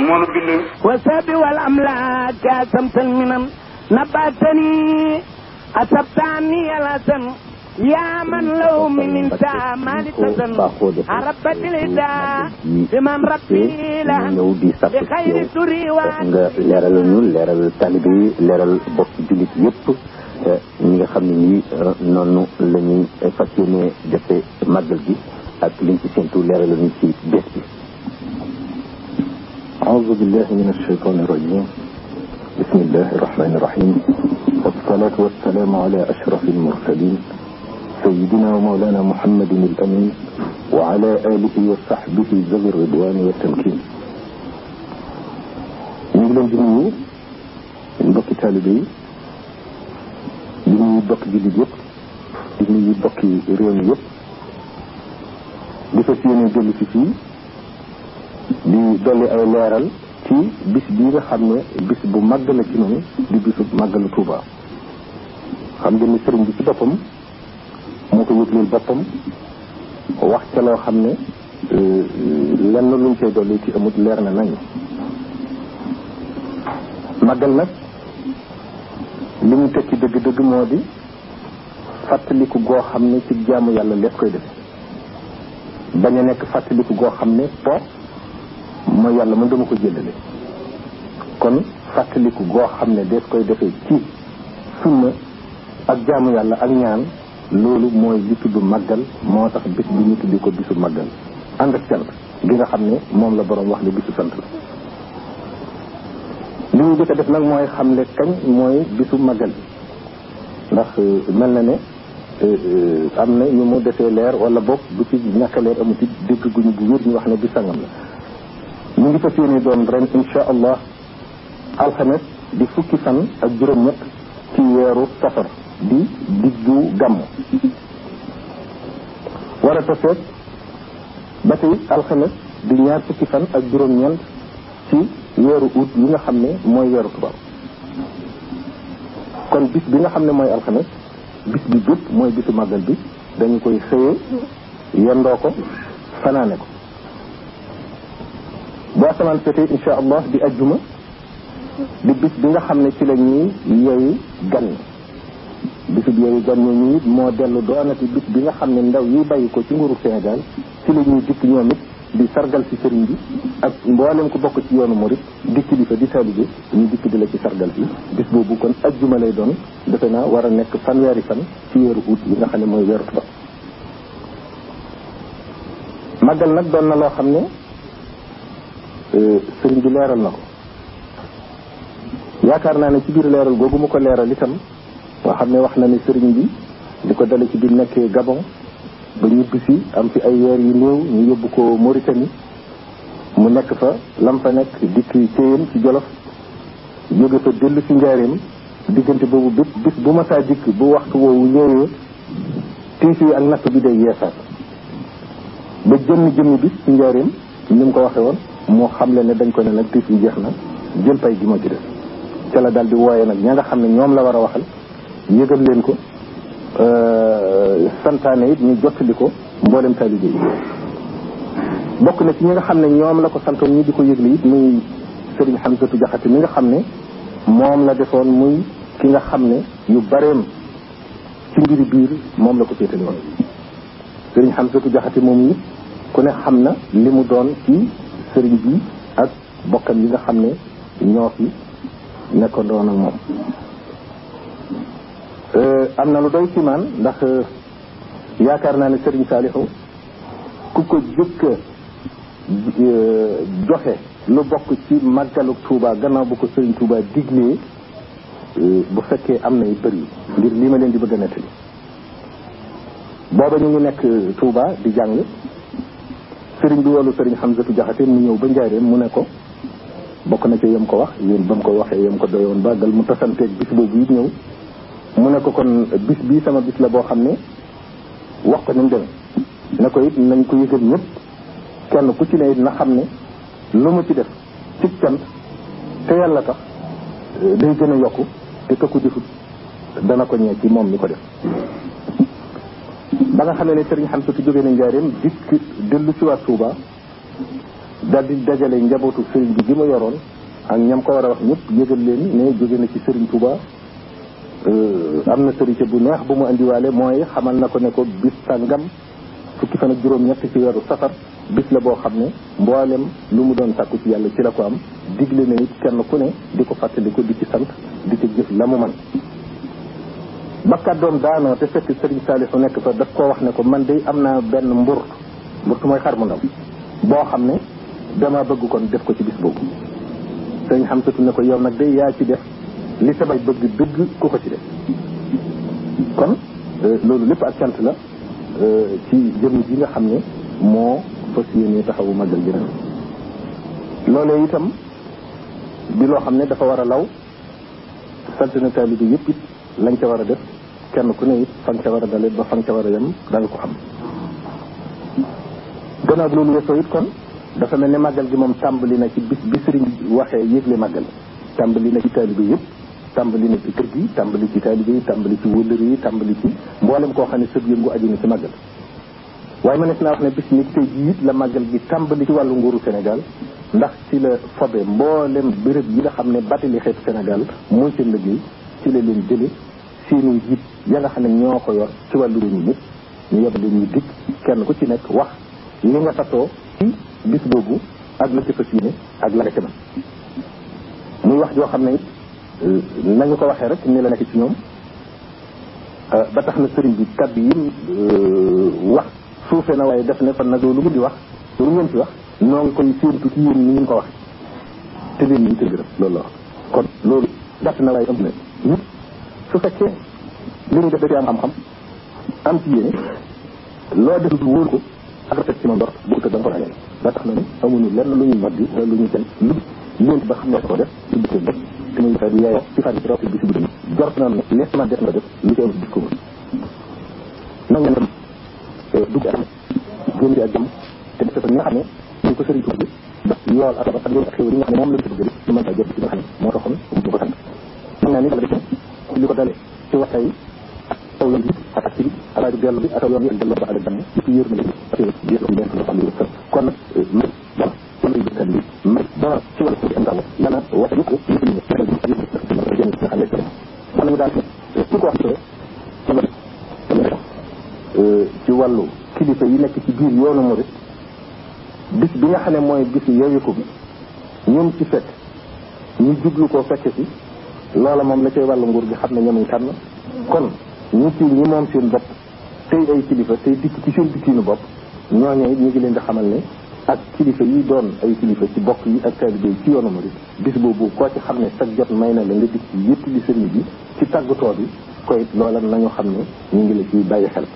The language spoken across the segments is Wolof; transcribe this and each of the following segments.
moo nu bind والسب والأملاك أسمت المنن نباتني أسبتني الأسن يا من لو من انسى ما لتسن عربت الإداء بمن ربي لهن ñëw di sàkku ci بخير yow سري nga leeral ñu leeral taalibe yi leeral bokk jullit yëpp ñi nga xam ne nii noonu la ñuy fas yéene defe màggal gi ak liñ ci séntu leeral ñu ci bés bi أعوذ بالله من الشيطان الرجيم بسم الله الرحمن الرحيم والصلاة والسلام على أشرف المرسلين سيدنا ومولانا محمد الأمين وعلى آله وصحبه ذوي الرضوان والتمكين ñu ngi leen di nuyu mbokki taalibe yi di nuyu bokki jullit yëpp di nuyu bokki réew mi yëpp di fas yéene jël ci fii di dolli ay leeral ci bis bii nga xam ne bis bu màgg la ci noonu di bisu màggalu Tuuba xam ngeen ni sëriñ bi ci boppam moo ko yëgleel boppam wax ca loo xam ne lenn luñ koy dolli ci amut leer na nañ màggal nag li mu tekki dëgg-dëgg moo di fàttaliku goo xam ne ci jaamu yàlla lépp koy defe bañ a nekk fàttaliku goo xam ne po mooy yàlla man dama ko jëlale kon fàttaliku goo xam ne dees koy defee ci sunna ak jaamu yàlla ak ñaan loolu mooy li tudd màggal moo tax bis bi ñu tuddi ko bisu màggal ànd ak cant gi nga xam ne moom la borom wax ne bisu sant la li ñu jëkk a def nag mooy xamle kañ mooy bisu màggal bi ndax mel na ne am na ñu mu defee leer wala boog bu ci ñàkk a leer amu ci dégg guñu bu wér ñu wax ne bi sangam la ñu ngi fas yéene doon ren insha allah alxames di fukki fan ak juróom-ñett ci weeru safar di diggu gàmm war a taseet ba tey alxames di ñaar fukki fan ak juróom-ñeent ci weeru ut yi nga xam ne mooy weeru tubaab kon bis bi nga xam ne mooy alxames bis bi bépp mooy bisu màggal bi dañu koy xëyee yendoo ko fanaane ko bu asamaan seetee insha allah di ajjuma di bis bi nga xam ne ci la ñuy yeewi gan ñi bisu bi yeewi gan ñi it moo dellu doonati bis bi nga xam ne ndaw yi bàyyi ko ci nguuru Sénégal ci la ñuy dikk ñoom it di sargal ci sëriñ bi ak mboolem ko bokk ci yoonu murit dikk di fa di taalibe ñu dikk di la ci sargal bi bis boobu kon ajjuma lay doon defe naa war a nekk fanweeri fan ci weeru août yi nga xam ne mooy weeru tubaab màggal nag doon na loo xam ne sëriñ bi leeral na ko yaakaar naa ne ci biir leeral googu mu ko leeral itam nga xam ne wax na ne sëriñ bi di ko dale ci biir nekkee Gabon ba ñibbi si am fi ay weer yu néew ñu yóbbu ko Mauritanie mu nekk fa lam fa nekk dikk téyeen ci Jolof jóge fa dellu si njaareem diggante boobu bépp bis bu ma saa dikk bu waxtu woowu ñëwee tiis yi ak natt bi day yeesaat ba jëmmi jëmmi bis ci njaareem ni mu ko waxee woon moo xam le ne dañ ko ne nag tiis yi jeex na jël pay gi moo ci def ca la daal di wooye nag ña nga xam ne ñoom la war a waxal yëgal leen ko santaane it ñu jottali ko mboolem taalibe yi bokk na ci ñi nga xam ne ñoom la ko santoon ñi di ko yëgle it muy sëriñ Hamsatu Jaxate mi nga xam ne moom la defoon muy ki nga xam ne yu bareem ci mbiri biir moom la ko féetale woon sëriñ Hamsatu Jaxate moom it ku ne xam na li mu doon ci sëriñ bi ak bokkam yi nga xam ne ñoo fi nekkandoon ak moom am na lu doy ci man ndax yaakaar naa ne Serigne Saliou ku ko jëkk joxe lu bokk ci màggalu Touba gannaaw bu ko Serigne Touba diglee bu fekkee am na yu bëri ngir lii ma leen di bëgg a nettali booba ñu ngi nekk Touba di jàng Serigne bi wolu Serigne Hamzatu Jaxate mu ñëw ba njaareem mu ne ko bokk na ci yem ko wax yéen ba mu ko waxee yem ko doyoon bàggal mu tasanteeg bis boobu it ñëw mu ne ko kon bis bii sama bis la boo xam ne wax ko ni mu demee ne ko it nañ ko yëgal ñëpp kenn ku ci ne it na xam ne lu mu ci def ci cant te yàlla tax day gën a yokku te ka ko defut dana ko ñee ci moom mi ko def ba nga xamee ne sëriñ xam su jógee na njaareem dikk dellu si waat Tuuba daal di dajale njabootu sëriñ bi gi ma yoroon ak ñam ko war a wax ñëpp yëgal leen ne jóge na ci sëriñ Touba am na sërite bu neex bu mu indiwaale mooy xamal na ko ne ko bis sàngam fukki fan ak juróom-ñett ci weeru safar bis la boo xam ne mboolem lu mu doon sàkku ci yàlla ci la ko am digle na it kenn ku ne di ko fàttali ko di ci sant di ci jëf la mu man ba kàddoom daanoo te fekk sëriñ Saalihu nekk fa daf koo wax ne ko man de am naa benn mburt mburt mooy xar mu ndaw boo xam ne dama bëgg kon def ko ci bis boobu sëriñ Xamsatu ne ko yow nag de yaa ci def li sabay bëgg dëgg ku ko ci def kon loolu lépp ak cant la ci jëm ji nga xam ne moo fas yéene taxawu magal gi ren loolee itam bi loo xam ne dafa war a law sant na taalibe yëpp it lañ ca war a def kenn ku ne it fan ca war a dale ba fan ca war a yem da nga ko xam gannaaw loolu weesoo it kon dafa mel ne màggal gi moom tàmbali na ci bis bi sëriñ waxee yëgle màggal tàmbali na ci taalibe yëpp tàmbali na ci kër gi tàmbali ci taalibe yi tàmbali ci wëllëri yi tàmbali ci mboolem koo xam ne sëb yëngu aju na ci màggal waaye mënees naa wax ne bis ni tey jii it la màggal gi tàmbali ci wàllu nguuru Sénégal ndax ci la fobe mboolem béréb yi nga xam ne batali xeetu Sénégal mooy seen liggéey ci la leen jële seeni njiit ya nga xam ne ñoo ko yor ci wàllu réew mi ñëpp ñu yebal leen ñu dikk kenn ku ci nekk wax li nga tasoo ci bis boobu ak la ci fas yéene ak la nga ca man muy wax joo xam ne it nañu ko waxee rek ni la nekk ci ñoom ba tax na sëriñ bi kàddu yi wax suufe na waaye def ne kon nag loolu mu di wax loolu ngeen ci wax noo ngi koy séentu ci yéen ni ngeen ko wax te leen ñu tëgg rek loolu la wax kon loolu gàtt na waaye ëmb na nit su fekkee li ñu def da ci am xam-xam am ci yéene loo def lu wóor ko ak rafet ci ma ndor bu ko da nga ko ràññee ba tax na ne amuñu lenn lu ñuy noddi wala lu ñuy kenn lu leen ba xam ne ko def ci bëccëg def te muy xeet yaayoo ci fan ci rawti bi si bu dëgg jort naa ne lees ma def na def lu ci am bis ko nag ngeen dem dugg ak génn ci ak jàmm te def ko ñi nga xam ne ñu ko sëriñ tuuti ba yool ak ba ak xéwal yi nga xam ne moom lañ ko bëgg ci mën taa jot ci nga xam ne moo taxoon mu ko sant mën naa ni yàlla def ci li ko dalee ci waxtay yi taw yoon bi ak ak bi ak rajo dellu bi ak taw yoon bi ak dellu ba ak jàmm ci yër na ak yër ko leen ko xam ne kon nag may dara kon lay jëkkal bi may dara ci wàllu ci ndaw yàlla wax yu ko ñu ñu ñu jëm nga xam ne kon ñu daal ci ko wax ci wàllu kilifa yi nekk ci biir yoonu murid bis bi nga xam ne mooy bisu yeewiku bi ñoom ci fekk ñu jublu koo fekke si loola moom la cay wàllu nguur gi xam ne ñoom tànn kon ñi ci ñi moom seen bopp tey ay kilifa tey dikk ci seen dikkiinu bopp ñooñu it ñu ngi leen di xamal ne ak kilifa yi doon ay kilifa ci bokk yi ak taalibe yi ci yoonu murid bis boobu koo ci xam ne sag jot may na la nga dikk ci yëpp li sëriñ bi ci tàggatoo bi koy loola nañu xam ne ñu ngi la ciy bàyyi xel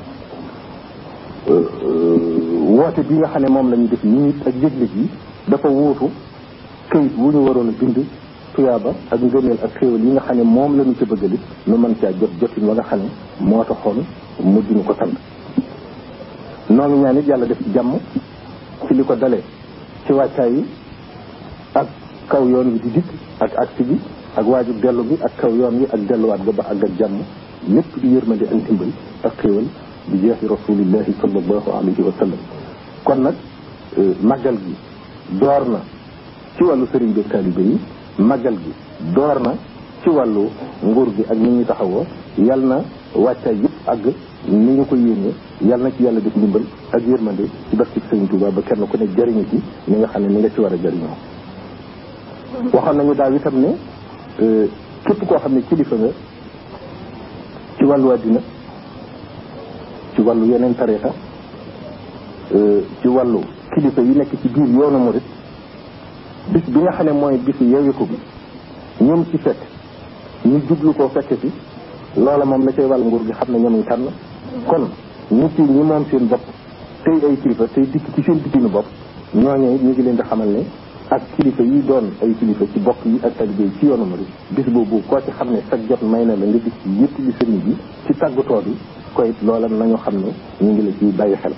woote bi nga xam ne moom la ñu def nii ak yëgle ji dafa wuutu këyit wu ñu waroon a bind tuyaaba ak ngëneel ak xéewal yi nga xam ne moom la ñu ca bëggali nu mën caa jot jotin wa nga xam ne moo taxoon mu dinu ko sant noo ngi ñaan it yàlla def ci jàmm ci li ko dalee ci wàccaay yi ak kaw yoon wi di dikk ak agsi bi ak waaju dellu bi ak kaw yoon wi ak delluwaat ga ba àgg ak jàmm lépp di yërmande ak ndimbal ak xéewal bi jeexi rasulillahi sallallahu alayhi wa sallam kon nag màggal gi door na ci wàllu sëriñ bi taalibe yi màggal gi door na ci wàllu nguur gi ak ni ñuy taxawoo yal na wàccaay yëpp àgg ni ñu ko yéenee yal na ci yàlla def ndimbal ak yërmande ci barke sëriñ Tuuba ba kenn ku ne jariñu ci ni nga xam ne ni nga ci war a jariñoo waxoon nañu daaw itam ne képp koo xam ne kilifa nga ci wàllu àddina ci wàllu yeneen tarixa ci wàllu kilifa yi nekk ci biir yoonu murit bis bi nga xam ne mooy bisu yeewiku bi ñoom ci fekk ñu jublu koo fekke si loola moom la cay wàllu nguur gi xam ne ñoom tànn kon ñi ci ñi moom seen bopp tey ay kilifa tey dikk ci seen dikkinu bopp ñooñu ñu ngi leen di xamal ne ak kilifa yi doon ay kilifa ci bokk yi ak talibé yi ci yoonu murit bis boobu koo ci xam ne sag jot may na la nga dikk yëpp li sëriñ bi ci tàggatoo bi koy loola nañu xam ne ñu ngi la ciy bàyyi xel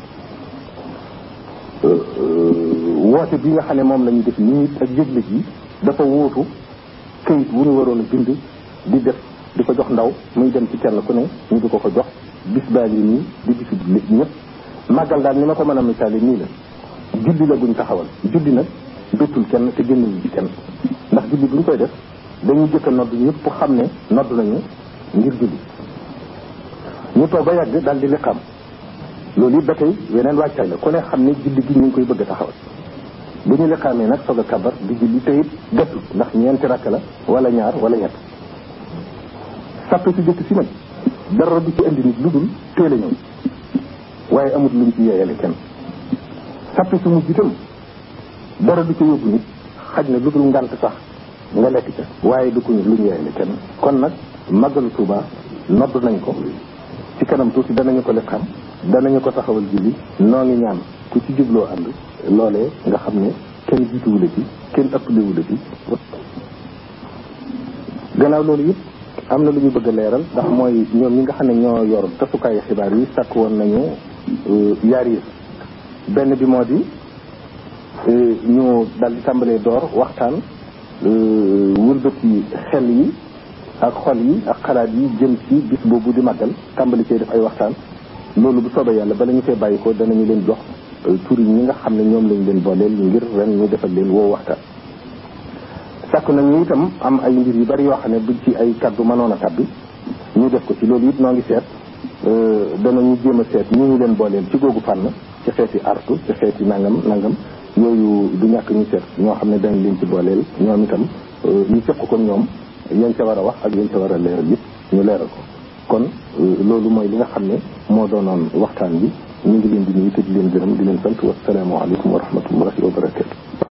woote bi nga xam ne moom la ñu def nii ak yëgle ji dafa wuutu këyit wu ñu waroon a bind di def di ko jox ndaw muy dem ci kenn ku ne ñu di ko ko jox bis baa ngi nii di bisu ñëpp màggal daal ni ma ko mën a misaale nii la julli la guñ taxawal julli nag béttul kenn te génnul ci kenn ndax julli buñ koy def dañuy jëkk a nodd ñëpp xam ne nodd nañu ngir julli ñu toog ba yàgg daal di liqaam loolu it ba tey weneen wàccaay la ku ne xam ne julli gi ñu ngi koy bëgg a taxawal bu ñu liqaamee nag soog a kabar di julli te it gàttul ndax ñeenti rakk la wala ñaar wala ñett sàppe si jëkk si nag dara du ci indi nit lu dul teel a ñëw waaye amul luñ ci yeeyale kenn sàppe si mujj itam dara du ci yóbbu nit xaj na lu dul ngant sax nga lekk ca waaye du ko lu ñu yeeyale kenn kon nag màggalu Tuuba nodd nañ ko ci kanam tuuti danañu ko liqaam danañu ko taxawal julli noo ngi ñaan ku ci jubloo ànd loolee nga xam ne kenn jiituwu la ci kenn ëpplewu la ci gannaaw loolu it am na lu ñu bëgg a leeral ndax mooy ñoom ñi nga xam ne ñoo yor tasukaayu xibaar yi sàkk woon nañu yaar yi benn bi moo di ñu dal di tàmbalee door waxtaan wëlbati xel yi ak xol yi ak xalaat yi jëm ci bis boobu di màggal tàmbali cee def ay waxtaan loolu bu soobee yàlla bala ñu fee bàyyi ko danañu leen jox tur yi ñi nga xam ne ñoom lañ leen booleel ngir ren ñu defal leen woo waxtaan sàkk nañu itam am ay mbir yu bari yoo xam ne buñ ci ay kaddu mënoon a kaddu ñu def ko ci loolu it noo ngi seet danañu jéem a seet ñu ñu leen booleel ci googu fànn ci xeeti artu ci xeeti nangam nangam yooyu du ñàkk ñu seet ñoo xam ne dañ leen ci booleel ñoom itam ñu seq ko ñoom yañ ca war a wax ak yañ ca war a leeral yëpp ñu leeral ko kon loolu mooy li nga xam ne moo doonoon waxtaan bi ñu ngi leen di nuyu te di leen gërëm di leen sant wassalaamu aleykum wa rahmatullahi wa barakatu